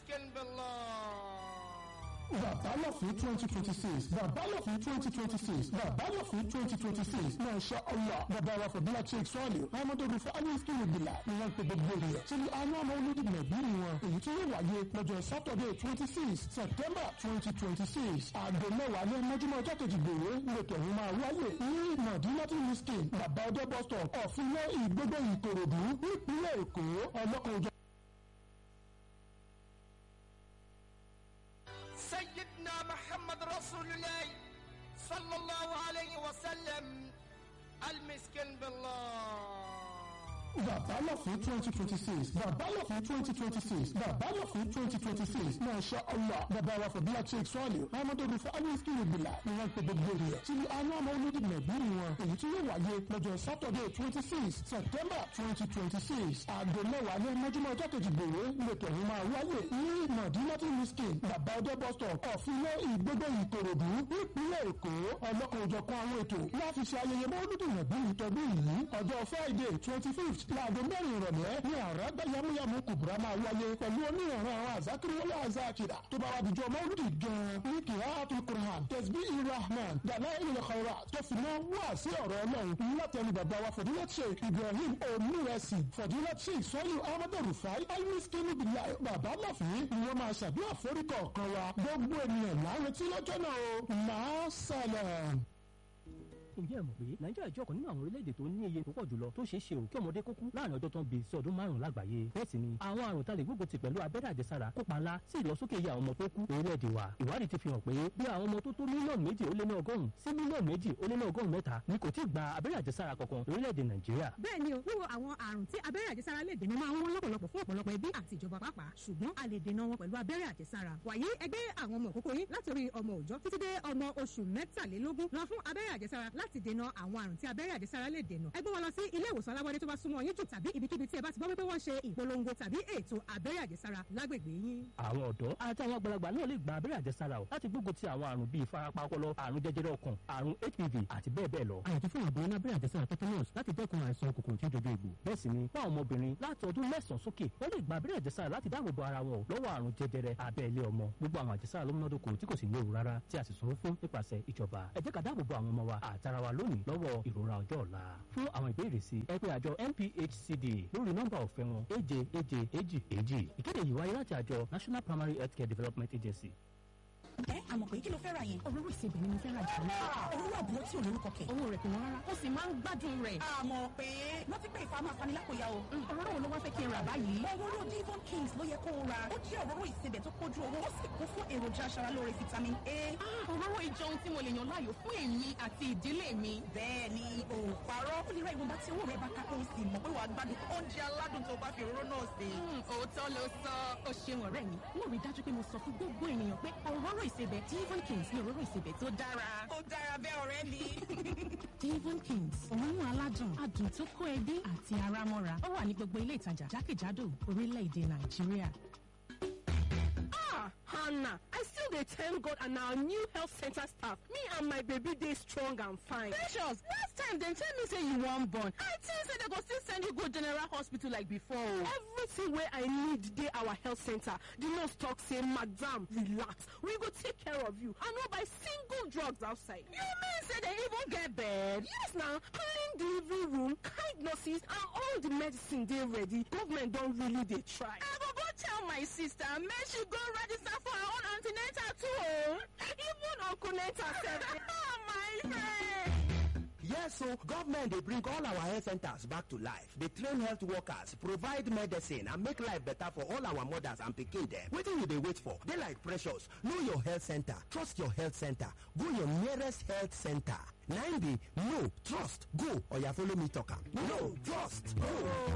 المسكن بالله Babalọ́fin twenty twenty six Babalọ́fin twenty twenty six Babalọ́fin twenty twenty six Masha Allah bàbá wa Fadila Sheikh Sọ́ọ̀lì Ahmadu Rufa Aliski Ibila ni wọ́n pe gbogbo ènìyàn sí ní anú ọmọ olódì nàìjírí wọn èyí tí yóò wáyé lọ́jọ́ Saturday twenty six September twenty twenty six aago mẹ́wàá ní mọ́júmọ́ ọjọ́ kejì gbòòrò lẹ́tọ̀ ọ̀hún máa wáyé ní Madinati Miskin bàbá ọdẹ bus stop ọ̀fìnlẹ̀ ìgbógbó Ìkòròdú nípínlẹ̀ Èkó ọlọ́kùnrin سيدنا محمد رسول الله صلى الله عليه وسلم المسكن بالله Babalọ́fin twenty twenty six Babalọ́fin twenty twenty six Babalọ́fin twenty twenty six Masha Allah bàbá wa Fadila Sheikh Sọ́ọ̀lì Ahmadu Rufa Aliski Ibila ni wọ́n pe gbogbo ènìyàn sí ní anú ọmọ olódì nàìjírí wọn èyí tí yóò wáyé lọ́jọ́ Saturday twenty six September twenty twenty six aago mẹ́wàá ní mọ́júmọ́ ọjọ́ kejì gbòòrò lẹ́tọ̀ ọ̀hún máa wáyé ní Madinati Miskin bàbá ọdẹ bus stop ọ̀fìnlẹ̀ ìgbógbó Ìkòròdú nípínlẹ̀ Èkó ọlọ́kan-ò-jọ̀kan àwọn ètò láti ṣe ayẹyẹ mọ́lúdì nàìjírí tọdún yìí ọjọ́ Friday twenty fifth láago mẹ́rin ìrọ̀lẹ́ ní àràgbá yamuyamu kùbùrà máa wáyé pẹ̀lú oníyànrán àwọn àzákiri wọlé àzákìrà tó bá wà dìjọ́ mọ́lúdì gan-an ní kìhátù kùrán tẹ̀sbí irahman dàná ilẹ̀ kọ̀ọ̀rà tó fi náà wá sí ọ̀rọ̀ ọlọ́run látẹnu bàbá wa fọ̀dúnlá sheikh ibrahim onírẹsì fọ̀dúnlá sheikh sọ́lù ahmadu rufai aliskinu bilai bàbá láfin ni wọ́n máa ṣàdúrà foríkọ̀ kan wa gbogbo ènìyàn láwọn tí lọ́jọ́ náà o máa sálẹ̀ ǹjẹ́ ẹ mọ̀ pé nàìjíríà jẹ́ ọ̀kan nínú àwọn orílẹ̀-èdè tó ní iye tó pọ̀ jùlọ tó ṣeé ṣe ò kí ọmọdé kó kú láàrin ọjọ́ tó ń bi sí ọdún márùn-ún lágbàáyé bẹ́ẹ̀ sì ni àwọn àrùn tá lè gbógun ti pẹ̀lú abẹ́rẹ́ àjẹsára kópa ńlá sí ìlọsókè iye àwọn ọmọ tó kú orílẹ̀-èdè wa ìwádìí ti fi hàn pé bí àwọn ọmọ tó tó mílíọ̀nù méjì ó lé ní ọgọ́rùn-ún sí mílíọ̀nù méjì ó lé ní ọgọ́rùn-ún mẹ́ta ni kò tí ì gba abẹ́rẹ́ àjẹsára kankan lórílẹ̀-èdè nàìjíríà. bẹ́ẹ̀ ni o wíwo àwọn àrùn tí abẹ́rẹ́ àjẹsára lè dènà máa ń wọ́n lọ́pọ̀lọpọ̀ fún ọ̀pọ̀lọpọ̀ ẹbí àti ìjọba pàápàá ṣùgbọ́n a lè dènà wọn pẹ̀lú abẹ́rẹ́ àjẹsára wàyí ẹgbẹ́ àwọn ọmọ òkókó yín látòrí ọmọ òòjọ́ títí dé ọmọ oṣù mẹ́tàlélógún lọ fún abẹ́rẹ́ àjẹsára láti dènà àwọn àrùn tí abẹ́rẹ́ àjẹsára lè dènà ẹ gbé wọn lọ sí ilé ìwòsàn alábọ́dé tó bá súnmọ́ yín jù tàbí ibikíbi tí ẹ bá ti gbọ́ wípé wọ́n ṣe ìpolongo tàbí ètò abẹ́rẹ́ àjẹsára lágbègbè yín. àwọn ọ̀dọ́ àti àwọn àgbàlagbà náà lè gba abẹ́rẹ́ àjẹsára o láti gbógun ti àwọn àrùn bíi ìfarapa ọpọlọ àrùn jẹjẹrẹ ọkàn àrùn hpv àti bẹ́ẹ̀ bẹ́ẹ̀ lọ. àyàfi fún àbúrò náà abẹ́rẹ́ àjẹsára tetanus láti dẹ́kun àìsàn kòkòrò tí ó dojú egbò. bẹ́ẹ̀ sì ni fún àwọn ọmọbìnrin láti ọdún mẹ́sàn-án sókè wọ́n lè gba abẹ́rẹ́ àjẹsára láti dáàbò bo ara wọn lọ́wọ́ àrùn jẹjẹrẹ abẹ́lé ọmọ gbogbo àwọn àjẹsára ló múnádóko tí kò sì léwu rárá tí a sì sanwó fún nípasẹ̀ ìjọba ẹ jẹ́ ká dáàbò bo àwọn ọmọ wa àtara wa lónìí lọ́wọ́ ìrora ọjọ́ ọ̀la fún àwọn ìbéèrè sí ẹ pé àjọ NPHCD lórí nọ́mbà ọ̀fẹ́ wọn èje èje èjì èjì ìkéde yìí wáyé láti àjọ National Primary Healthcare Development Agency. ẹ àmọ̀ pé kí ló fẹ́ ra yẹn. òróró ìsebẹ̀ ni mo fẹ́ ra jù lọ. òróró àbúrò tí ò lórúkọ kẹ̀. owó rẹ̀ kò wọ́n rárá ó sì máa ń gbádùn rẹ̀. àmọ̀ pé wọ́n ti pé ìfamọ́ afanilákòyà o. òróró wo ló wá fẹ́ kí n rà báyìí. òróró Devon Kings ló yẹ kó o ra. ó jẹ́ òróró ìsebẹ̀ tó kójú owó ó sì kún fún èròjà aṣaralóore vitamin A. òróró ìjọ ohun tí mo lè yàn láàyò fún èmi àti ìdílé mi. bẹ́ẹ̀ ni o parọ́ ó lè ra ìwọ̀nba tí owó rẹ̀ bá ká kó o sì mọ̀ pé wàá gbádùn oúnjẹ aládùn tó bá fi òróró náà sè. òótọ́ ló sọ ó ṣeun ọ̀rẹ́ mi. mo rí dájú pé mo sọ fún gbogbo ènìyàn pé òróró ìsebẹ̀ Devon Kings ni òróró ìsebẹ̀ tó dára. ó dára bẹ́ẹ̀ ọ̀rẹ́ mi. Devon Kings òórùn aládùn adùn tó kó ẹbí àti ara mọ́ra ó wà ní gbogbo ilé ìtajà jákèjádò orílẹ̀-èdè Nàìjíríà. Ah, Hannah, I still dey thank God and our new health center staff. Me and my baby dey strong and fine. Precious, last time dem tell me say you wan born. I think say dem go still send you go general hospital like before. o. Everything wey I need dey our health center. The nurse talk say, Madam, relax. We go take care of you. I no buy single drugs outside. You mean say dem even get bed? Yes na, clean delivery room, kind nurses and all the medicine dey ready. Government don really dey try. I go go tell my sister make she go register for her own an ten atal too o. Even Uncle Nenta sef dey. Ah, my friend. Yes, so government dey bring all our health centers back to life. Dey train health workers, provide medicine and make life better for all our mothers and pikin dem. Wetin you dey wait for? Dey like precious. Know your health center. Trust your health center. Go your nearest health center. Na im be no trust go oya follow me talk am. No trust go.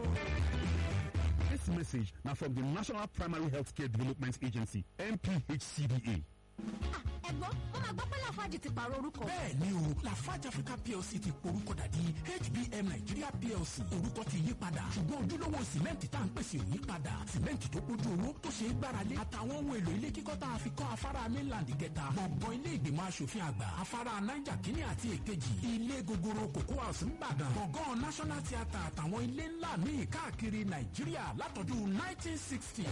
This message now from the National Primary Healthcare Development Agency, NPHCDA. ẹ ẹ̀gbọ́n mo máa gbọ́ pé lafaji ti pààrọ̀ orúkọ. bẹ́ẹ̀ ni o lafarge africa plc ti porúkọ dàdí hbm nigeria plc orúkọ ti yí padà ṣùgbọ́n ojúlówó sìmẹ́ǹtì tá à ń pèsè ò yí padà sìmẹ́ǹtì tó kójú owó tó ṣe é gbáralé àtàwọn ohun èlò ilé kíkọ́ tá a fi kọ́ afárá mainland kẹta gbọ̀ngàn ilé ìgbìmọ̀ asòfin àgbà afárá niger kínní àti èkejì ilé gogoro cocoa house ńbàdàn gbọ̀ngàn national theatre àtàwọn ilé ńlá míì káàkiri nàìjíríà látọdún 1960.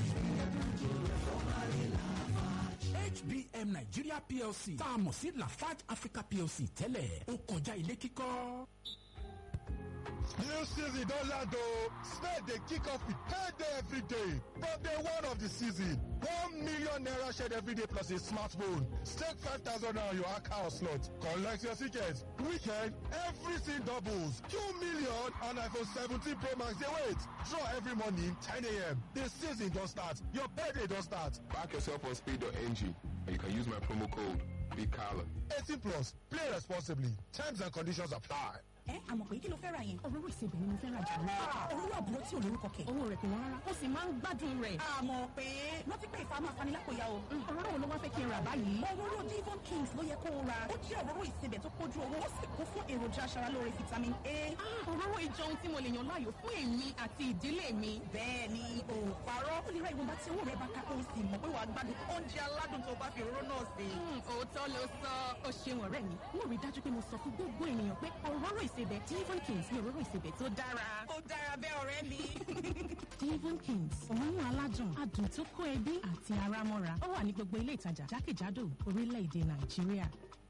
hbm nigeria plc tá a mọ̀ sí lafarge africa plc tẹ́lẹ̀ ó kọjá ilé kíkọ́. New season don land o. Spade dey kick off with payday every day. From day one of the season, one million naira shared every day plus a smartphone. Stake five thousand naira on your account slot. Collect your ticket. Weekend, everything doubles. Two million and iPhone 17 Pro Max dey wait. Draw every morning 10 a.m. The season don start. Your payday don start. Back yourself on speed.ng and you can use my promo code BIGCALLA. 18 plus. Play responsibly. Terms and conditions apply. ẹ àmọ̀ pé kí ló fẹ́ ra yẹn. òróró ìsebẹ̀ ni mo fẹ́ ra jù lọ. òróró àbúrò tí ò lórúkọ kẹ̀. owó rẹ̀ kò wọ́n rárá ó sì máa ń gbádùn rẹ̀. àmọ̀ pé rántí pé ìfà máa fani lápòyà o. òróró wo ló wá fẹ́ kí n rà báyìí. òróró divon kings ló yẹ kó o ra. ó jẹ́ òróró ìsebẹ̀ tó kójú owó ó sì kún fún èròjà aṣaralóore vitamin a. òróró ìjọ ohun tí mo lè yàn láàyò fún èmi àti ìdílé mi. bẹ́ẹ̀ ni o parọ́ ó lè ra ìwọ̀nba tí owó rẹ̀ bá ká kó o sì mọ̀ pé wàá gbádùn oúnjẹ aládùn tó bá fi òróró náà sè. òótọ́ ló sọ ó ṣeun ọ̀rẹ́ mi mo rí dájú pé mo sọ fún gbogbo ènìyàn pé òróró ìsebẹ̀ divon kings ní òróró ìsebẹ̀ tó dára. ó dára bẹ́ẹ̀ ọ̀rẹ́ mi. divon kings òórùn aládùn adùn tó kó ẹbí àti ara mọ́ra ó wà ní gbogbo ilé ìtajà jákèjádò orílẹ̀-èdè nàìjíríà.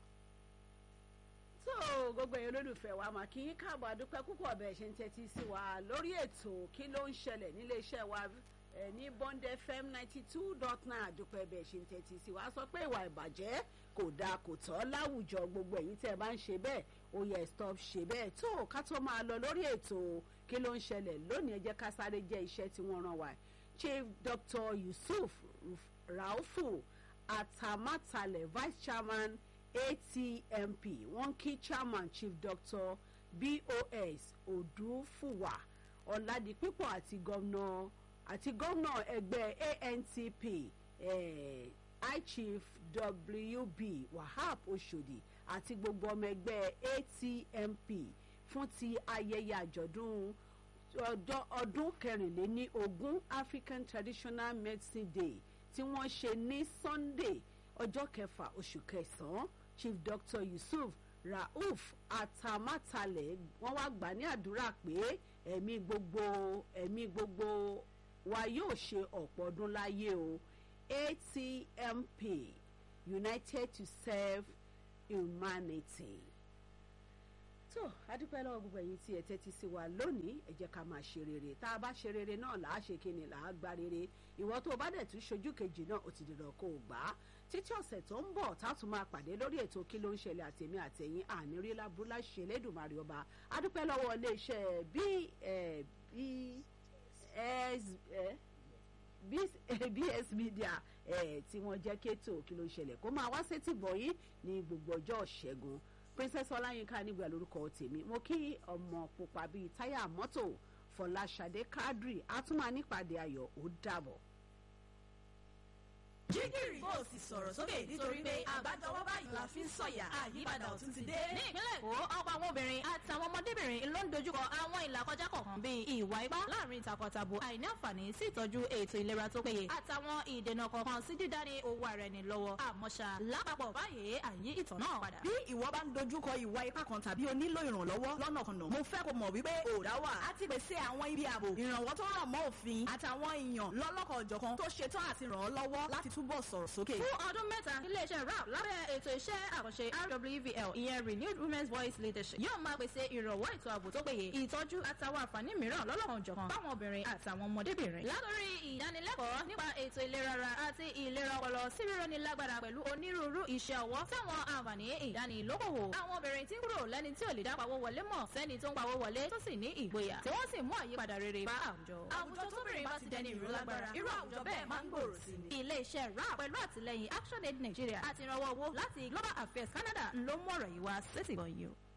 tó gbogbo èèyàn olólùfẹ́ wa mà kí káàbọ̀ àdúpẹ́ púpọ̀ bẹ́ẹ̀ ṣe ń tẹ́tí sí wa lórí ètò kí ló ń ṣẹlẹ̀ nílé iṣẹ́ wa ẹ ní bond fm ninety two dot nine àdúpẹ́ bẹ́ẹ̀ ṣe ń tẹ́tí sí wa sọ pé ìwà ìbàjẹ́ kò dáa kò tọ́ láwùjọ gbogbo ẹ̀yin tẹ́ ẹ bá ń ṣe bẹ́ẹ̀ ó yẹ stop ṣe bẹ́ẹ̀ tó ká tó máa lọ lórí ètò kí ló ń ṣẹlẹ̀ lónìí ẹ jẹ́ ká sáré jẹ́ iṣẹ́ tí wọ́n rán wa chief dr yusuf raufu atamatale vice chairman atmp wọ́n kí chairman chief dr bos odúfùwà ọ̀làdìpípọ̀ àti gómìnà àti gómìnà ẹgbẹ́ antp eh, high chief wb wahab oshodi àti gbogbo ọmọ ẹgbẹ́ atmp fún ti ayẹyẹ àjọ̀dún ọdún kẹrìnléní ogún african traditional medicine day tí wọ́n ṣe ní sunday ọjọ́ kẹfà oṣù kẹsàn-án chief dr yusuf rauf atamatale wọ́n wá gbà ní àdúrà pé ẹ̀mí gbogbo ẹ̀mí gbogbo wa yóò ṣe ọ̀pọ̀ ọdún láyé o atmp united to serve humanity. tó adúpẹ́ lọ́wọ́ gbogbo ẹ̀yin tí ẹ tẹ́tí sí wa lónìí ẹ jẹ́ ká máa ṣe rere tá a bá ṣe rere náà là á ṣe kíni là á gba rere ìwọ tó o bá dẹ̀ tún ṣojú kejì náà ó ti dìrọ̀ kó o gbà á títí ọ̀sẹ̀ tó ń bọ̀ tá a tún máa pàdé lórí ètò kí ló ń ṣẹlẹ̀ àtẹ̀mí àtẹ̀yìn ànírí lábúlá ṣe lédùmarè ọba adúpẹ́ lọ́wọ́ iléeṣẹ́ bí bs media tí wọ́n jẹ́ kétò kí ló ń ṣẹlẹ̀ kó máa wá sétí bọ̀ yìí ní gbogbo ọjọ́ ṣẹ́gun princess ọláyínká nígbà lórúkọ tèmi mo kí ọmọ pupa bíi táyà mọ́tò fọláṣadé kádírì àtúmọ̀ nípàdé ayọ̀ ó dàbọ̀ jígìrì bó o sì sọ̀rọ̀ sókè nítorí pé àgbájọwọ́ báyìí la fi ń sọ̀yà àyípadà ọ̀tún ti dé. ní ìpínlẹ̀ èkó ọ̀pọ̀ àwọn obìnrin àti àwọn ọmọdébìnrin ló ń dojúkọ àwọn ìlàkọjá kọ̀ọ̀kan bíi ìwà ipá láàrin takọtabo àìní àǹfààní sí ìtọ́jú ètò ìlera tó péye àtàwọn ìdènà kọ̀ọ̀kan sí dídání owó ara ẹni lọ́wọ́ àmọ́ṣá lápapọ̀ báyìí àyí ìtàn náà padà. bí ìwọ bá ń dojúkọ ìwà ipá kan tàbí o nílò ìrànlọ́wọ́ lọ́nàkọnà mo fẹ́ kó mọ̀ wípé òòdà wà á ti pèsè àwọn ibi ààbò ìrànwọ́ tó rọ̀ mọ́ òfin àtàwọn èèyàn lọ́lọ́kọ̀ọ́jọ̀kan tó ṣetán àti ràn ọ́ lọ́wọ́ láti túbọ̀ sọ̀rọ̀ sókè fún ọdún mẹ́ta iléeṣẹ́ rap lábẹ́ ètò iṣẹ́ àkànṣe rwvl ìyẹn renewed women's voice leadership yóò máa pèsè ìrànwọ́ ètò ààbò tó péye ìtọ́jú àtàwọn àǹfààní mìíràn lọ́lọ́kan jọ̀kan fáwọn obìnrin àtàwọn ọmọdébìnrin. látòrí ìdánilẹ́kọ̀ọ́ nípa ètò ìlera ara àti ìlera ọpọlọ sí rírọ́ni lágbára pẹ̀lú onírúurú iṣẹ́ ọwọ́ táwọn àǹfààní ìdánilókòwò. àwọn obìnrin tí ń kúrò lẹ́ni tí ò lè dá pawó wọlé mọ̀ sẹ́ni tó ń pawó wọlé tó sì ní ìgboyà tí wọ́n sì mú àyípadà rere bá àwùjọ. àwùjọ tóbìnrin bá ti dẹni ìró lágbára irú àwùjọ bẹ́ẹ̀ máa ń gbòòrò sí ni. ilé-iṣẹ́ rap pẹ̀lú àtìlẹyìn action aid nigeria àti ìrànwọ́ owó láti global affairs canada ló mú ọ̀rọ̀ yìí wá sétìgbọ̀n yìí o.